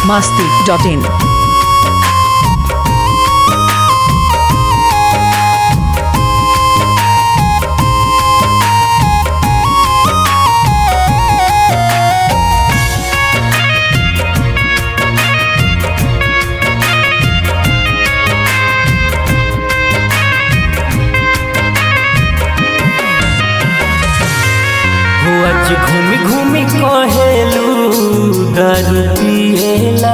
masti.in. हो आज घूमी घूमी कहेलू दारू पिएला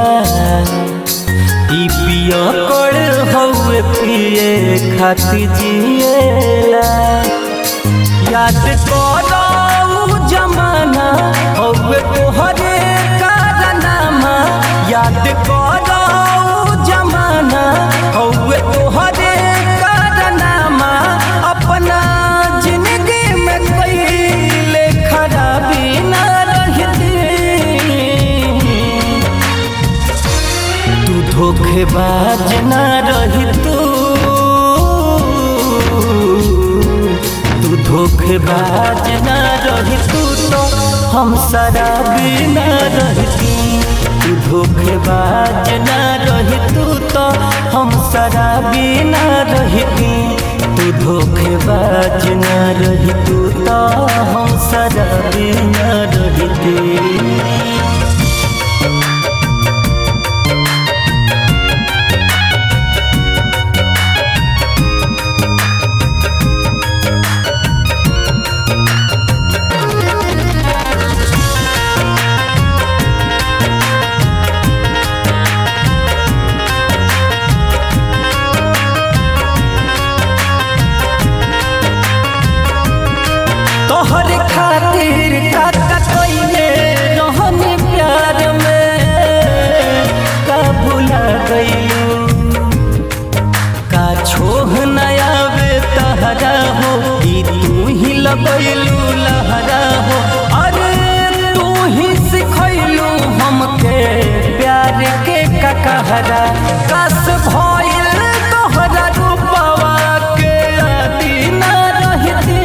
ई पिया कर हउए पिए खाती जिएला याद करो जमाना हउए तोहरे कारनामा याद करो जमाना हउए तोहरे कारनामा अपना जिंदगी में कईले खराबी ना रहती तू धोखेबाज ना रही तू तू धोखेबाज ना रही तू तो हम शराबी ना रहती तू धोखेबाज ना रही तू तो हम शराबी ना रहती तू धोखेबाज ना रही तू तो हम शराबी ना रहती तोहर खातिर काका कइले रहनी प्यार में का भुला गइलू का छोह नया वे तहरा हो ई तू ही लगैलू लहरा हो अरे तू ही सिखैलू हमके प्यार के ककहरा कस भइल तोहरा रूपवा के आदि ना रहती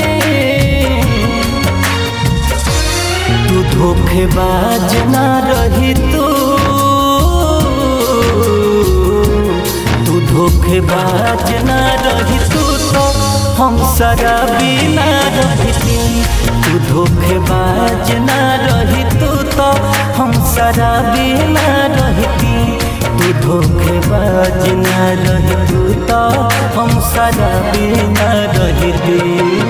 तू धोखेबाज ना रही तू तू धोखेबाज ना रही तू तो हम शराबी ना रहती तू धोखेबाज ना रही तू तो हम शराबी ना रहती तू धोखेबाज ना रही तू तो हम शराबी ना रहती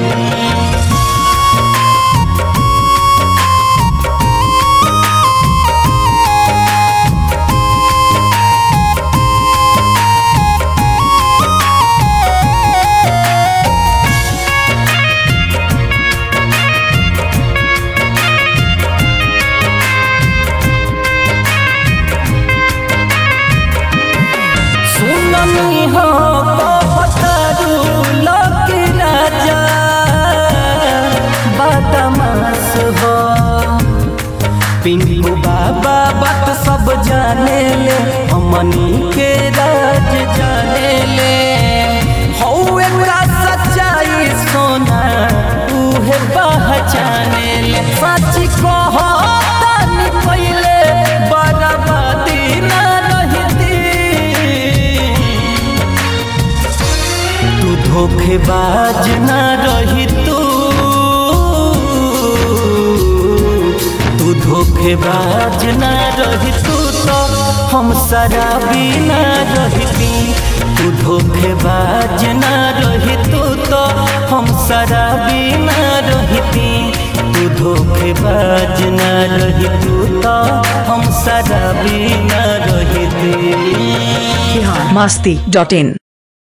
सुननी हो पतारू लोक राजा बदमाश हो पिंकू बाबा बात सब जाने ले हमनी के राज जाने ले हौवे का सच्चाई सोना उहे पहचाने ले सच कहो तानी पहिले बर्बादी ना रहती तू धोखेबाज ना रही तू तू धोखेबाज ना रही तू तो हम शराबी ना रहती तू धोखेबाज ना रही तू तो हम शराबी ना रहती तू धोखेबाज ना रही तू तो हम शराबी ना रहती Bihar masti.in.